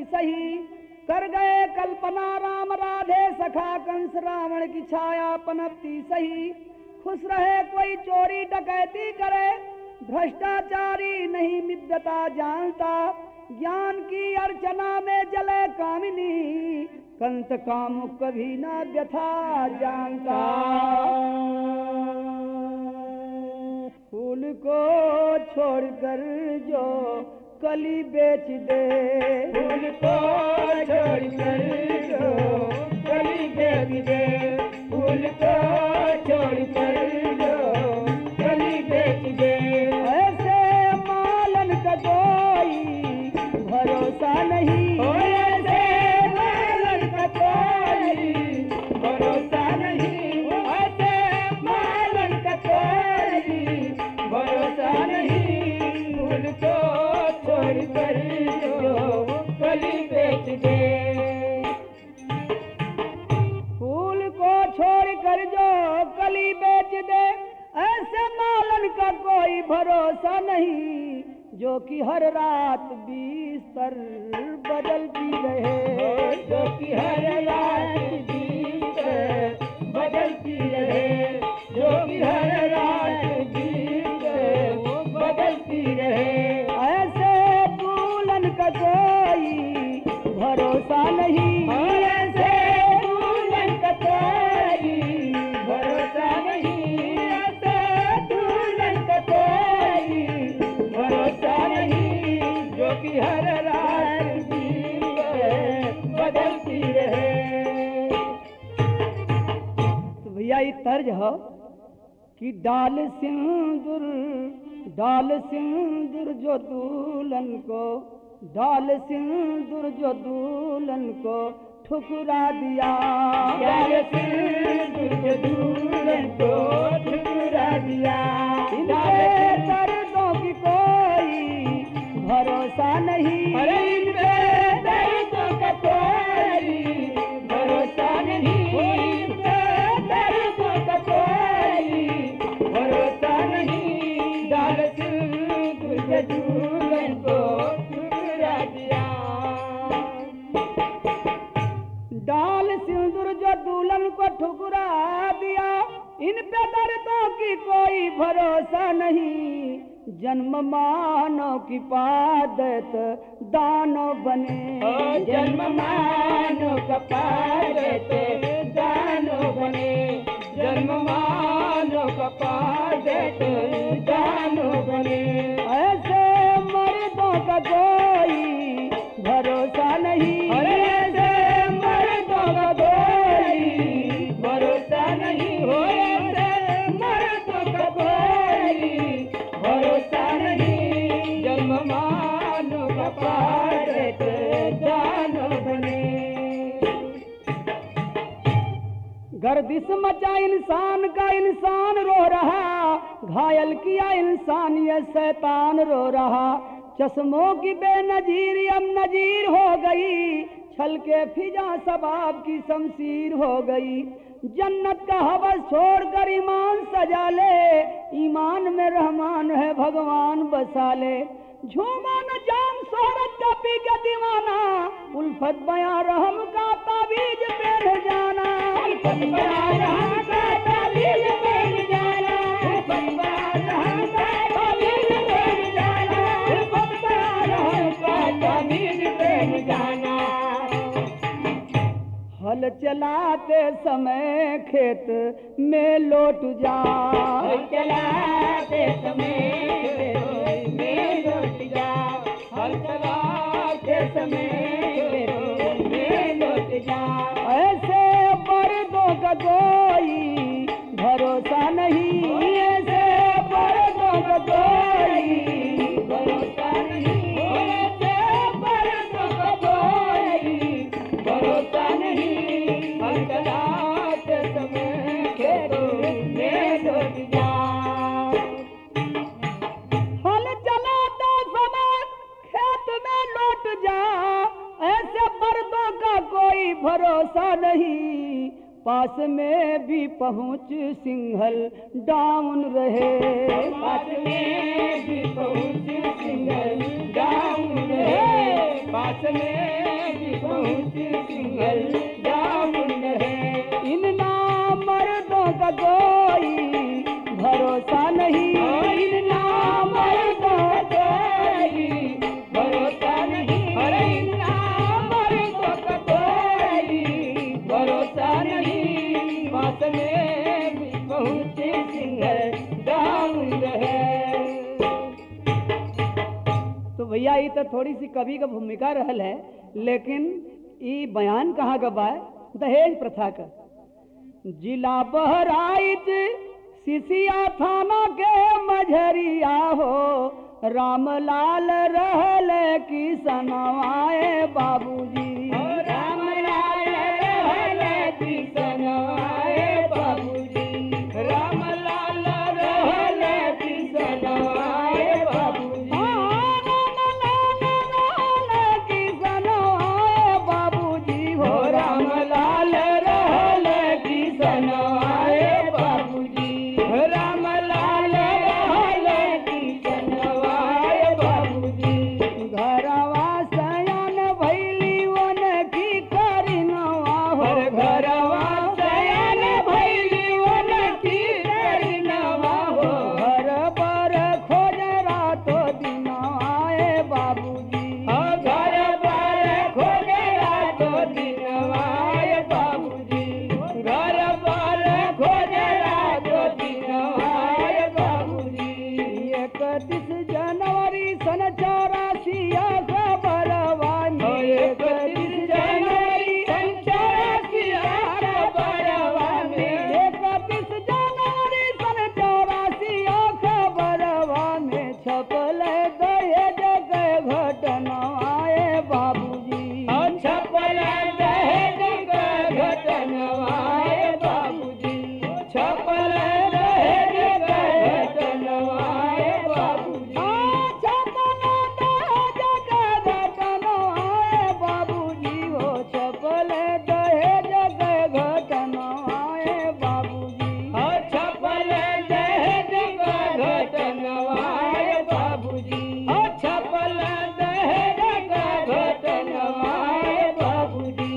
सही कर गए कल्पना राम राधे सखा कंस रावण की छाया पनपती सही खुश रहे कोई चोरी डकैती करे भ्रष्टाचारी नहीं मिद्यता जानता ज्ञान की अर्चना में जले कामिनी कंत काम कभी ना व्यथा जानता फूल को छोड़कर जो कली बेच दे फूल को छोड़कर जो कली बेच दे फूल को छोड़कर जो कली बेच दे ऐसे मालन का कोई भरोसा नहीं ओ ऐसे मालन का कोई भरोसा नहीं ऐसे मालन का कोई भरोसा नहीं फूल को छोड़कर जो कली बेच दे फूल को छोड़ कर जो कली बेच दे ऐसे मालन का कोई भरोसा नहीं जो कि हर रात बिस्तर बदलती रहे जो कि हर रात बीत बदलती रहे जो कि हर रात बीत बदलती रहे ऐसे दुल्हन का कोई भरोसा नहीं और ऐसे दुल्हन का कोई भरोसा नहीं ऐसे दुल्हन का कोई भरोसा नहीं जो कि हर रात बीत बदलती रहे तो भैया ये तर्ज हो कि डाल सिंदूर डाल सिंदूर जो दुल्हन को डाल सिंदूर जो दुल्हन को ठुकरा दिया प्यार से तुझे दुल्हन को ठुकरा दिया इनके दर्दों की कोई भरोसा नहीं अरे इन पे दर्दों का कोई भरोसा नहीं इन पे दर्दों का कोई भरोसा नहीं डाल से तुझे दुल्हन को ठुकरा दिया डाल सिंदूर जो दुल्हन को ठुकरा दिया इन पे दर्दों की कोई भरोसा नहीं जन्म मानो की पादत दानो बने ओ जन्म मानो कपालते दानो बने जन्म मानो कपालते दानो बने ऐसे मर्दों का कोई भरोसा नहीं अरे ऐसे मर्दों का कोई भरोसा नहीं हो ऐसे मर्दों का कोई भरोसा नहीं जन्म मानो कपालते दानो बने गर्दिश मचा इंसान का इंसान रो रहा घायल किया इंसान ये शैतान रो रहा चश्मों की बेनजीर अब नजीर हो गई छल के फिजा सबाब की शमशीर हो गई जन्नत का हवस छोड़कर ईमान सजा ले ईमान में रहमान है भगवान बसा ले झूमा न जाम शोहरत का पी के दीवाना उल्फत बया रहम का ताबीज पेड़ जाना हल चलाते समय खेत में लौट जा चलाते समय में लौट जा हल चलाते समय में लौट जा ऐसे मर्दों का कोई भरोसा नहीं ऐसे मर्दों का कोई भरोसा नहीं ऐसे मर्दों का कोई भरोसा नहीं हल चलाते समय खेतों में लौट जा हल चलाता समय खेत में लौट जा ऐसे मर्दों का कोई भरोसा नहीं पास में भी पहुंच सिंघल डाउन रहे पास में भी पहुंच सिंगल डाउन रहे पास में भी पहुँची सिंगल जामुन है इन नाम मर्दों का कोई भरोसा नहीं इन नाम मर्दों का कोई भरोसा नहीं अरे इन नाम मर्दों का कोई भरोसा नहीं पास में भी पहुँची सिंगल जामुन है तो भैया ये तो थोड़ी सी कवि का भूमिका रहल है लेकिन ये बयान कहाँ का बा दहेज प्रथा का जिला बहराइच सिसिया थाना के मझरिया हो रामलाल रहल किसनवाए बाबूजी राम लाल रहल किशन आए बाबूजी राम लाल रहल किशन आए बाबूजी हो राम लाल रहल किशन आए बाबूजी राम लाल रहल किशन आए बाबूजी घरवा सयान भैली वन की करिनवा हो हर घरवा सयान भैली वन की करनवा हो घर पर खोज रातो दिनवाए बाबूजी घर बार खोजरा तो दिनवाय बाबूजी घर बार खोजरा तो दिनवाय बाबूजी इकतीस जनवरी सन चौरासी खबरवा एकतीस जनवरी संचासी बड़वा में इकतीस जनवरी सन चौरासी खबरवा में छपल दहेज के घटनाए बाबूजी छपल दहेज का घटनवाय बाबूजी छपल दहेज का घटनवाय बाबूजी बाबूजी हो छपल दहेज के घटनाए बाबूजी छपल दहेज का घटनवाय बाबूजी छपल दहेज का घटनवाय बाबूजी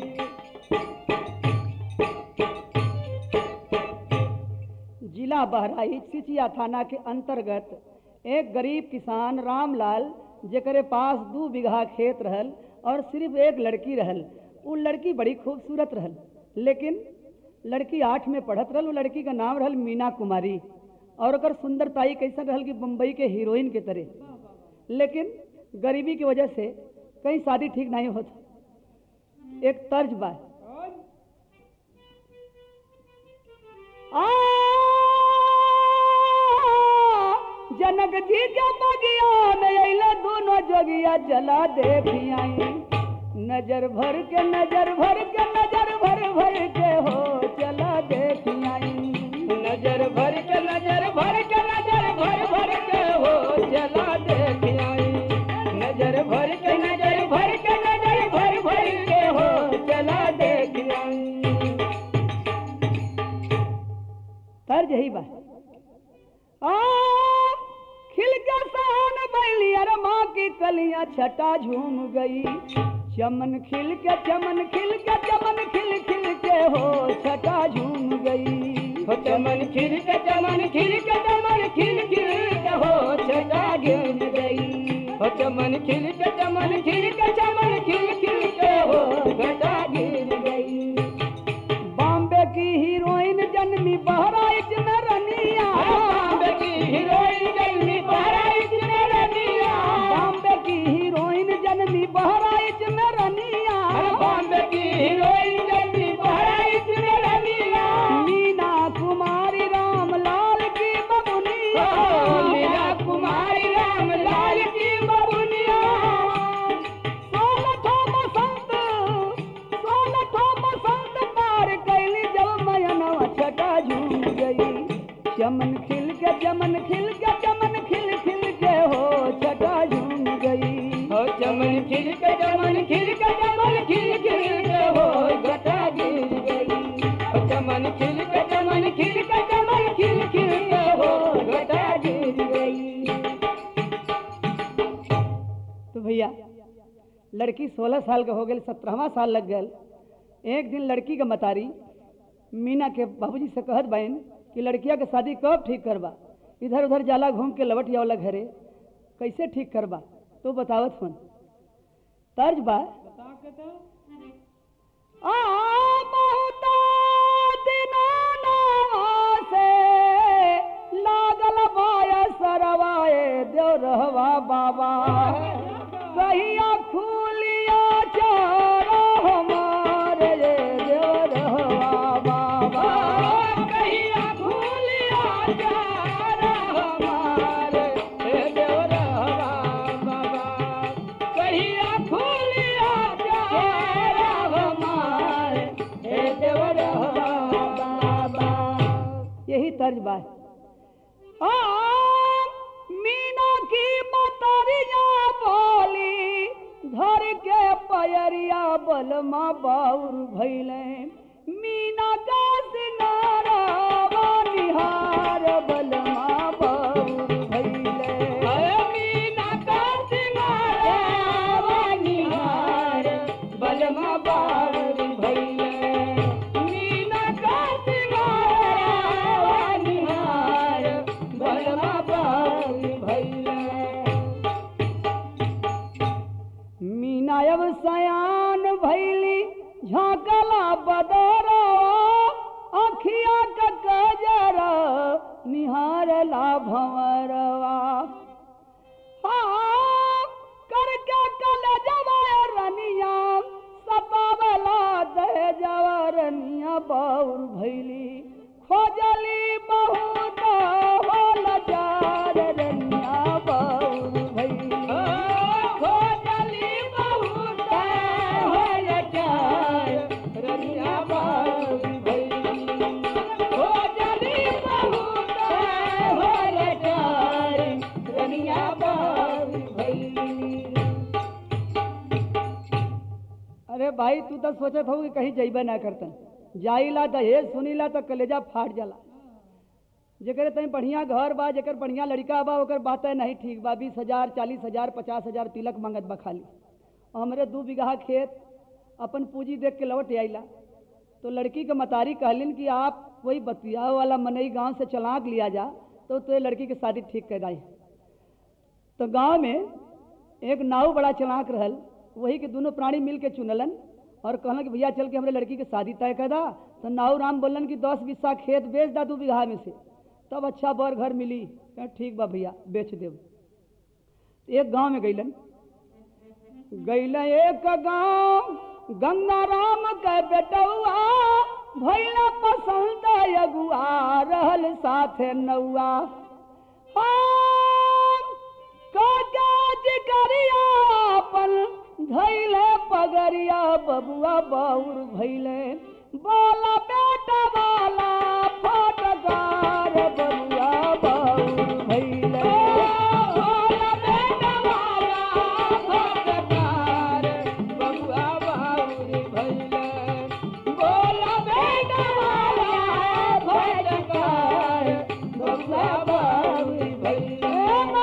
जिला बहराइच सिचिया थाना के अंतर्गत एक गरीब किसान रामलाल जेकरे पास दू बीघा खेत रहल और सिर्फ एक लड़की रहल उ लड़की बड़ी खूबसूरत रहल लेकिन लड़की आठ में पढ़त रहल उ लड़की का नाम रहल मीना कुमारी और ओकर सुंदरताई कैसन रहल कि बम्बई के हीरोइन के तरह लेकिन गरीबी की वजह से कहीं शादी ठीक नहीं होत एक तर्ज बा आ, जनक जी के बगिया में अइले दोनों जोगिया चला देखियाई नजर भर के नजर भर के नजर भर भर के हो चला देखियाई नजर भर के नजर भर के नजर भर भर के हो चला देख आई नजर भर के नजर भर के नजर भर भर के हो चला देख आई तर्ज यही बा आ खिल के सहन बैली अरे माँ की कलियां छटा झूम गई चमन खिल के चमन खिल के चमन खिल खिल के हो छटा झूम गई हो चमन खिल के चमन खिल के चमन खिल खिल के हो छटा गिर गई हो चमन खिल के चमन खिल के चमन खिल खिल के हो घटा गिर गई बॉम्बे की हीरोइन जन्मी बहराइच में रनिया बॉम्बे की हीरोइन जन्मी बहराइच में रनिया बॉम्बे की हीरोइन जन्मी बहराइच में रनिया बॉम्बे की हीरोइन जन्मी बहराइच में रनिया मीना कुमारी रामलाल की बबुनिया मीरा कुमारी राम लाल की बबुनिया सोलह लड़की सोलह साल के हो गई सत्रहवा साल लग गल एक दिन लड़की के मतारी मीना के बाबूजी से कहत बहन कि लड़किया के शादी कब ठीक करबा इधर उधर जाला घूम के लवट जावला घरे कैसे ठीक करबा तो बतावत हन तर्ज बा बता के तो आ बहुता दिनाना से लागल बाया सरवाए देव रहवा बाबा कहिया खुलिया चारा हमारे ये देव रहवा बाबा कहिया भूलिया जारा हमारे हे देवरवा बाबा कहिया भूलिया जारा हमारे हे देवरवा बाबा यही तर्ज बा आ, मीना की मतरिया बोली धर के पयरिया बलमा बाउर भैले मीना का सिनारा निहार बलमा बाउर भैले अरे मीना का सिंगारा निहार बलमा बार भैले मीना का सिंगारा निहार बलमा बार भैले मीना अब सयान भैली झांकला बदर अखिया का गजर निहारला भंवरवा हाँ, करके कल जवाय रनिया सतावला दे जवरनिया बाउर भैली खोजली बहुत होल चार रनिया बाउर भैली खोजली बहुत होल चार रनिया बार भैली खोजली बहुत होल चार रनिया बार भैली अरे भाई तू तो सोचत हो कि कहीं जइबे ना करतन जाइला दहेज सुनीला तो कलेजा फाट जाला जेकर तई बढ़िया घर बा जेकर बढ़िया लड़का बा ओकर बात नहीं ठीक बा बीस हजार चालीस हजार पचास हजार तिलक मांगत बा खाली और हमरे दू बीघा खेत अपन पूंजी देख के लौट आइला तो लड़की के मतारी कहलिन कि आप वही बतिया वाला मनई गांव से चलाक लिया जा तो तो लड़की के शादी ठीक कर दाई तो गांव में एक नाव बड़ा चलाक रहल वही के दोनों प्राणी मिल के चुनलन और कहलन कि भैया चल के हमरे लड़की के शादी तय कर दा तो नाव राम बोलन कि दस बीसा खेत बेच दा दू बीघा में से तब अच्छा बर घर मिली कहा, ठीक बा भैया बेच देव एक गांव में गईलन गईल एक गांव गंगा राम के बेटौआ भैला पसंद अगुआ रहल साथे नौआ काज करिया अपन धैले पगरिया बबुआ बाउर भैले बोला बेटा वाला फटकार बबुआ बाउर भैले बोला बेटा वाला फटकार बबुआ बाउर भैले बोला बेटा वाला फटकार बबुआ बाउर भैले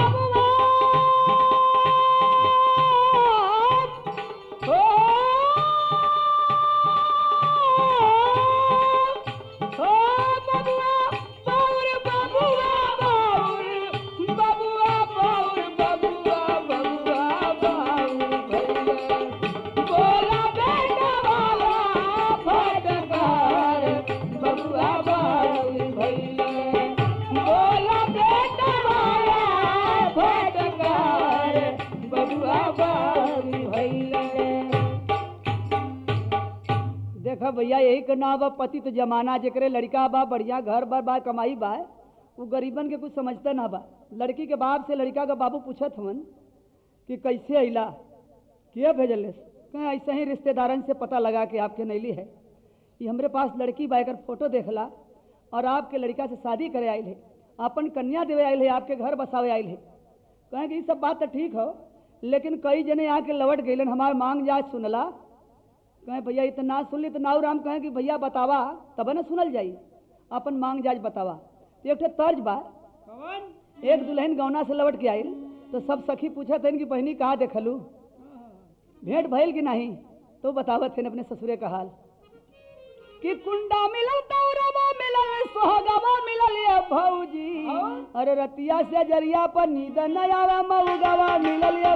बबुआ बाबू भैया देखा भैया यही के नाम बा पति तो जमाना जेकरे लड़का बा बढ़िया घर बा बा कमाई बा वो गरीबन के कुछ समझते ना बा लड़की के बाप से लड़का का बाबू पूछत हवन कि कैसे अइला के भेजल कहें ऐसे ही रिश्तेदारन से पता लगा कि आपके नैली है ये हमरे पास लड़की बा एकर फोटो देखला और आपके लड़का से शादी करे आयल है अपन कन्या देवे आयल है आपके घर बसावे आयल है कहें कि ये सब बात तो ठीक हो लेकिन कई जने आके लौट गईलन हमार मांग जाए सुनला कहें भैया इतना सुन ली तो नाऊ राम कहें कि भैया बतावा तब न सुनल जाई अपन मांग जाज बतावा तो एक ठे तर्ज बा कौन एक दुल्हन गौना से लौट के आयल तो सब सखी पूछत हन कि बहनी कहाँ देखलू भेंट भइल कि नहीं तो बतावत थे अपने ससुरे का हाल कि कुंडा मिलल तौरवा मिलल सोहगवा मिलल ये भौजी अरे रतिया से जरिया पर नींद न आवे मऊगवा मिलल ये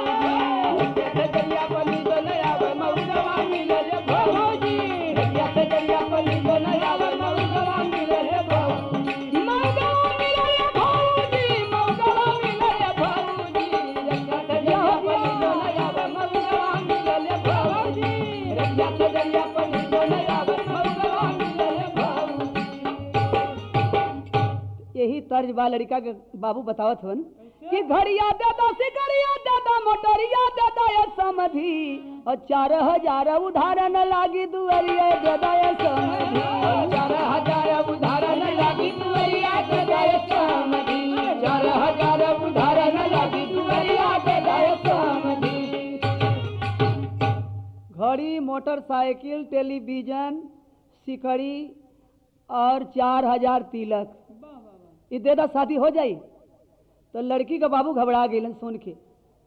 भौजी मऊगवा मिलल ये भौजी मऊगवा मिलल ये भौजी यही तर्ज बा लड़का के बाबू बतावत हवन कि घड़िया दादा सिकड़िया दादा मोटरिया दादा ये समधी और चार हजार उधारण लागी दुअरिया दादा ये समधी घड़ी मोटरसाइकिल टेलीविजन सिकड़ी और चार हजार तिलक ई दे दा शादी हो जाई तो लड़की का बाबू घबरा गई सुन के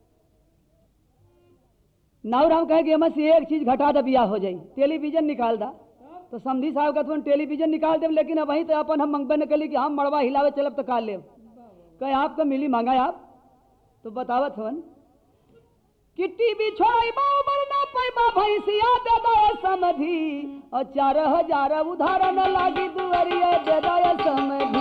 नाव राम कहे कि एम से एक चीज घटा दे बियाह हो जाई टेलीविजन निकाल दा तो समधी साहब का तुम टेलीविजन निकाल देव लेकिन अब वहीं तो अपन हम मंगबे न कली कि हम मड़वा हिलावे चलब तो काल लेब कहे आपका मिली मांगा आप तो बतावत हवन कि टीवी छोड़ाई बाऊ मरना पैबा भैंसिया दे दो समधी और चार हजार उधारण लागी दुअरिया दे दो समधी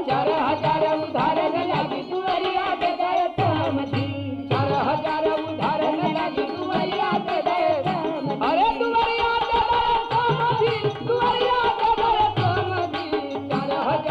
अरे दुअरिया दे दो समधी दुअरिया दे दो समधी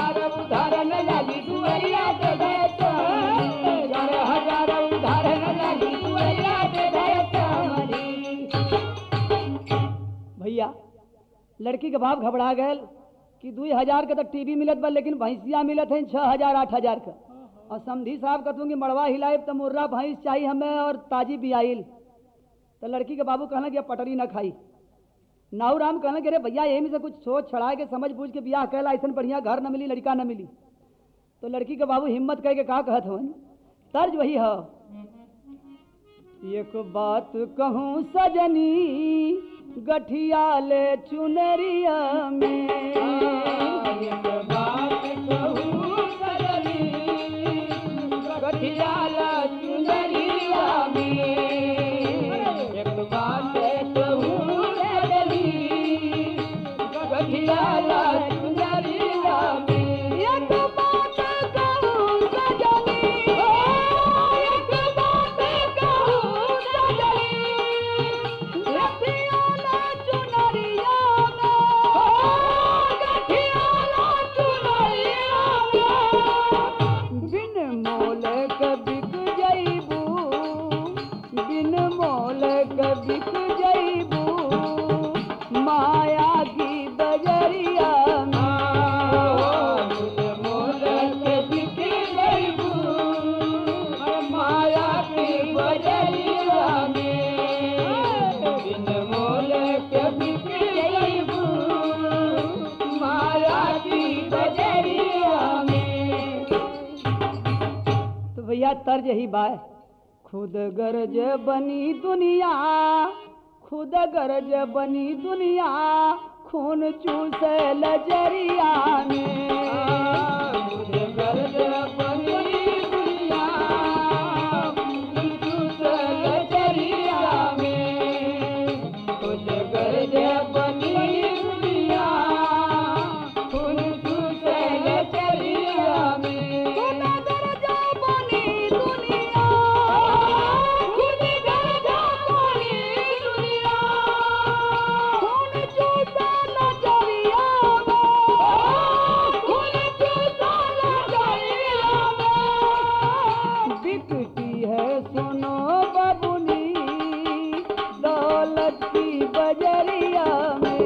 भैया लड़की के बाप घबरा गए कि दू हजार के तो टीवी मिलत बा लेकिन भैंसिया मिलत है छह हजार आठ हजार का और समधी साहब कहतूँ कि मड़वा हिलाए तो मुर्रा भैंस चाहिए हमें और ताजी बियाइल तो लड़की के बाबू कहना कि अब पटरी ना खाई नाऊ राम कहना कि अरे भैया यही में से कुछ सोच छड़ा के समझ बूझ के बियाह कैला ऐसा बढ़िया घर न मिली लड़का न मिली तो लड़की के बाबू हिम्मत करके का कहत हवन तर्ज वही है एक बात कहूँ सजनी गठिया ले चुनरिया में एक बात कहूँ सजनी एक बात कहूँ सजनी गठिया ले चुनरिया में गठिया ले चुनरिया में बिन मोल के बिक जइबू बिन मोल के बिक जइबू माया की बजरिया तो भैया तर्ज ही बाय खुद गरज बनी दुनिया खुद गरज बनी दुनिया खून चूसे लजरिया खुद गरज बनी दुनिया खुद गरज बनी दुनिया खून चूसे लजरिया खून चूसे लजरिया बिकती है सुनो बबुनी दौलत की बजरिया में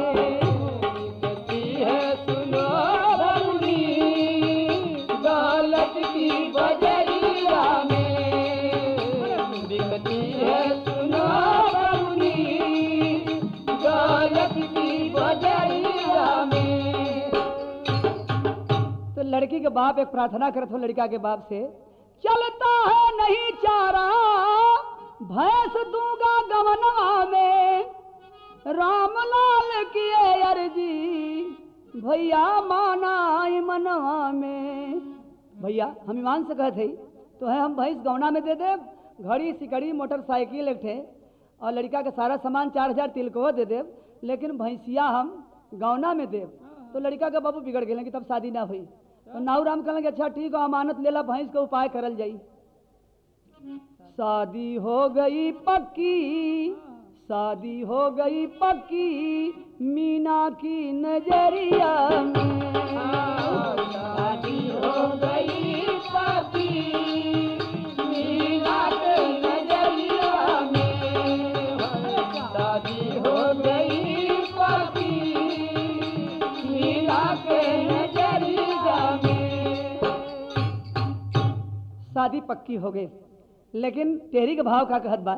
तो लड़की के बाप एक प्रार्थना करत हो लड़का के बाप से चलता है नहीं चारा भैंस दूंगा गवनवा में रामलाल किए अर्जी भैया माना आई मनवा में भैया हम ईमान से कहते ही तो है हम भैंस गौना में दे दे घड़ी सिकड़ी मोटरसाइकिल एक ठे और लड़का के सारा सामान चार हजार तिलको दे देव लेकिन भैंसिया हम गौना में देव तो लड़का के बाबू बिगड़ गए कि तब शादी ना हुई तो नाऊ राम कहलें कि अच्छा ठीक है अमानत लेला भैंस का उपाय करल जाई शादी हो गई पक्की शादी हो गई पक्की मीना की नजरिया में शादी हो गई पापी मीना के नजरिया में शादी हो गई पापी मीना के नजरिया में शादी पक्की हो गई लेकिन तेरी के भाव का कहत बा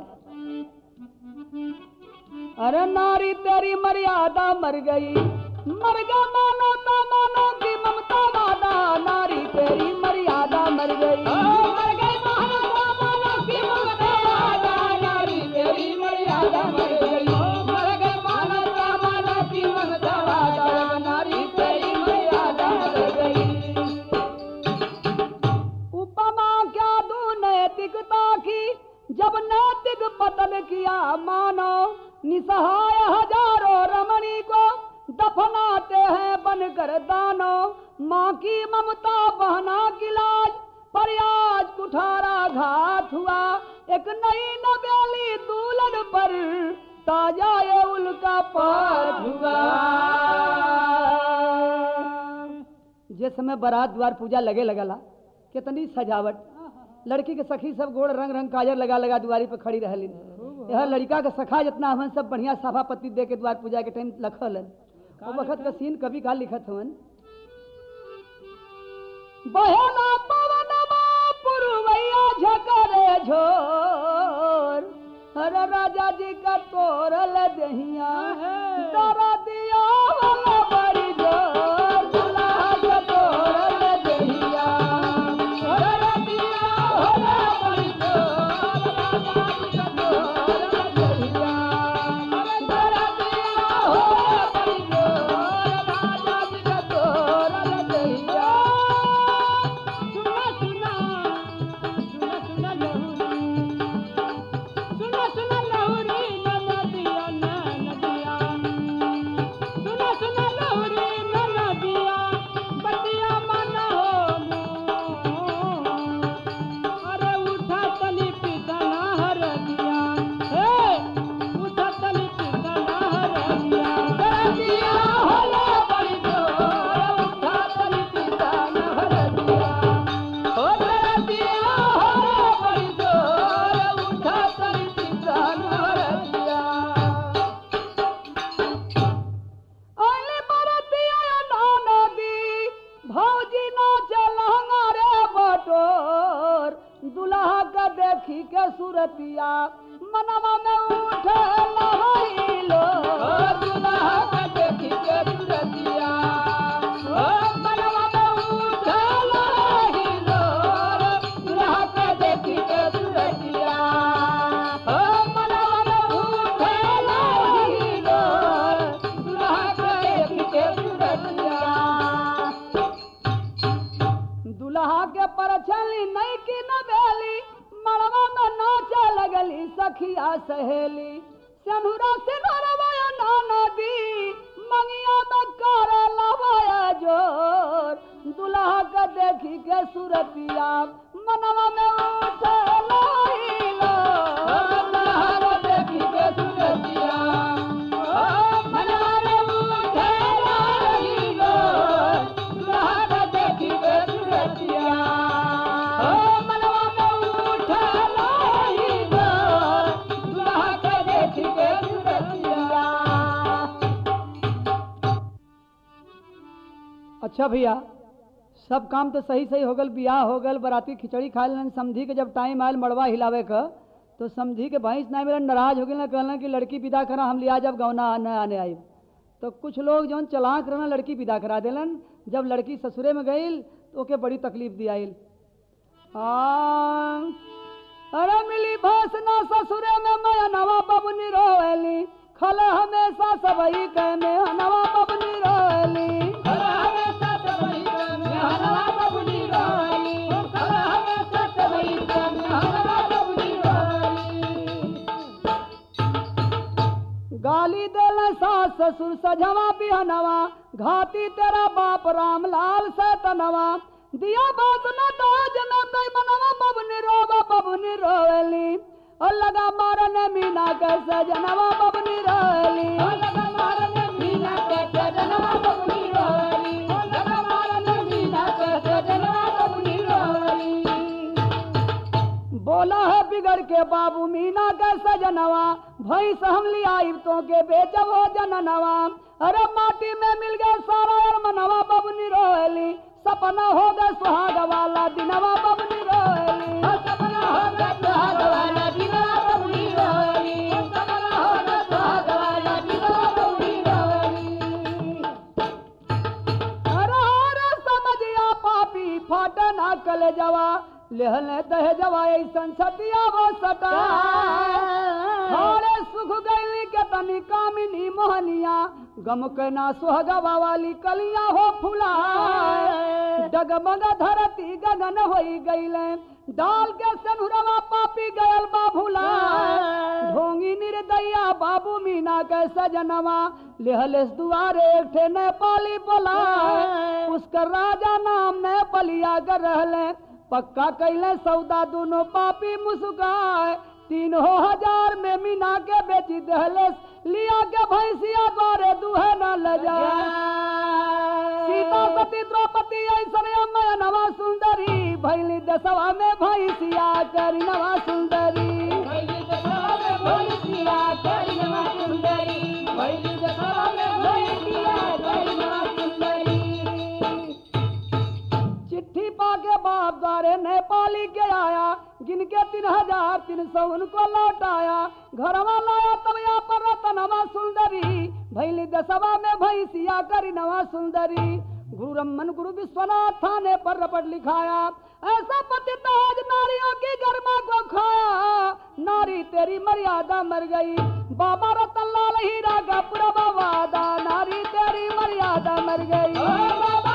अरे नारी तेरी मर्यादा मर गई मर गया मानो तो मानो की ममता वादा नारी तेरी मर्यादा मर गई मर गई मानो मानो की ममता वादा नारी तेरी मर्यादा मर गई मर गई मानो मानो की ममता वादा नारी तेरी मर्यादा मर गई उपमा क्या दू नैतिकता की जब नैतिक पतन किया मानो निसहाय हजारों रमणी को दफनाते हैं बनकर दानो माँ की ममता बहना की लाज पर आज कुठारा घात हुआ एक नई नवेली दूल्हन पर ताजा ये उल्का पाठ हुआ जिस समय बारात द्वार पूजा लगे लगला कितनी सजावट लड़की के सखी सब गोड़ रंग रंग काजर लगा लगा दुआरी पे खड़ी रहलिन यह लड़का के सखा जितना हवन सब बढ़िया सभापति दे के द्वार पूजा के टाइम लखल वो वक्त का सीन कभी का लिखत हवन बहेला पवनमा पुरवैया झकरे झोर हर राजा जी का तोरल दहिया दरा दिया वाला बड़ी जोर दुल्हा का तोरल दहिया दरा दिया वाला बड़ी जोर राजा जी का तोरल दहिया दरा दिया वाला बड़ी जोर राजा जी का तोरल दहिया सुना सुना सुना सुना लहुरी सुना सुना लहुरी नदिया नदिया सुना सुना लहुरी नदिया बतिया मन हो अरे उठा तली पिसना हर दिया हे उठा तली पिसना हर दिया दिया होला बड़ी जोर उठा तली पिसाना हर दिया हो तेरा दिया होला बड़ी जोर उठा तली पिसाना हर दिया अली बरतिया नाना दी भौजी ना चलहंगा रे बटोर दुल्हा का देखी के सूरतिया मनवा में उठे लहैलो दुल्हा का देखी के सूरतिया ओ मनवा में उठे लहैलो दुल्हा का देखी के सूरतिया ओ मनवा में उठे लहैलो दुल्हा का देखी के सूरतिया दुल्हा के परछली नहीं की नवेली मड़वा में नाचे लगली सखिया सहेली सनुरा से नरवाया नाना दी मंगिया में कर लवाया जोर दुल्हा के देखी के सूरतिया मनवा में उठे लहिलो दुल्हा के देखी के सूरतिया मनवा में उठे लहिलो दुल्हा के देखी के सूरतिया मनवा में उठे लहिलो दुल्हा के देखी के सूरतिया अच्छा भैया सब काम तो सही सही हो गल बियाह हो गल बराती खिचड़ी खा लेन समझी के जब टाइम आयल मड़वा हिलावे का तो समझी के भैंस ना मेरा नाराज हो गए कहना कि लड़की विदा करा हम लिया जब गौना आने आने आई तो कुछ लोग जौन चलाक रहना लड़की विदा करा देलन जब लड़की ससुरे में गई तो ओके बड़ी तकलीफ दियाइल आ अरे मिली भाषना ससुरे में मैं नवा बबनी रोली खल हमेशा सबई के में नवा बबनी रोली गाली देल सास ससुर सजवा बिहनवा घाती तेरा बाप राम लाल से तनवा दिया भाषना दाज न दई मनवा बबनी रोवा बबनी रोली और लगा मारन मीना के सजनवा बबनी रोली बोला है बिगड़ के बाबू मीना के सजनवा भैंस हम लिया तो के बेचबो जननवा अरे माटी में मिल गया सारा और मनवा बबनी रोली सपना हो गया सुहाग वाला दिनवा बबनी रोली अरे अरे समझिया पापी फाट ना कल जवा लेहले दह जवा ऐसन सतिया वो सटा हारे सुख गैली के तनी कामिनी मोहनिया गम के ना सुहगवा वाली कलिया हो फुला डगमग धरती गगन होई गईले डाल के सनुरवा पापी गयल बाभुला ढोंगी निर्दया बाबू मीना के सजनवा लेहलेस दुआरे एक ठे नेपाली बोला उसका राजा नाम नेपालिया कर रहले पक्का कैले सौदा दोनों पापी मुस्काए तीन हो हजार में मीना के बेची दहलेस लिया के भैंसिया द्वारे दुहे न ले जाए सीता सती द्रौपदी ऐसन अम्मा नवा सुंदरी भैली दसवा में भैंसिया करी नवा सुंदरी चिट्ठी पाके बाप द्वारे नेपाली के आया गिन के तीन हजार तीन सौ उनको लौटाया घरवा लाया तब यहाँ पर रतनवा सुंदरी भैली दसवा में भैंसिया करी नवा सुंदरी गुरु रमन गुरु विश्वनाथ थाने पर रपट लिखाया ऐसा पति ताज नारियों की गर्मा को खाया नारी तेरी मर्यादा मर गई बाबा रतन लाल हीरा का पूरा वादा नारी तेरी मर्यादा मर गई